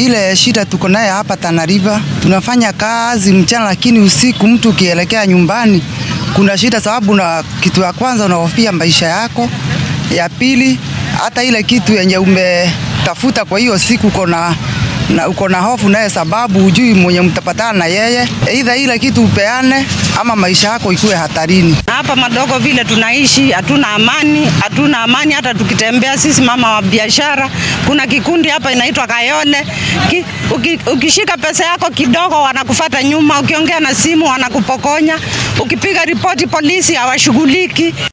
Ile shida tuko naye hapa Tana River, tunafanya kazi mchana, lakini usiku mtu ukielekea nyumbani kuna shida, sababu na kitu ya kwanza unahofia maisha yako, ya pili hata ile kitu yenye umetafuta kwa hiyo siku uko na na uko na hofu naye, sababu hujui mwenye mtapatana na yeye, aidha ile kitu upeane ama maisha yako ikuwe hatarini. Na hapa madogo vile tunaishi, hatuna amani, hatuna amani. Hata tukitembea sisi mama wa biashara, kuna kikundi hapa inaitwa Kayole Ki, uki, ukishika pesa yako kidogo wanakufata nyuma, ukiongea na simu wanakupokonya, ukipiga ripoti polisi hawashughuliki.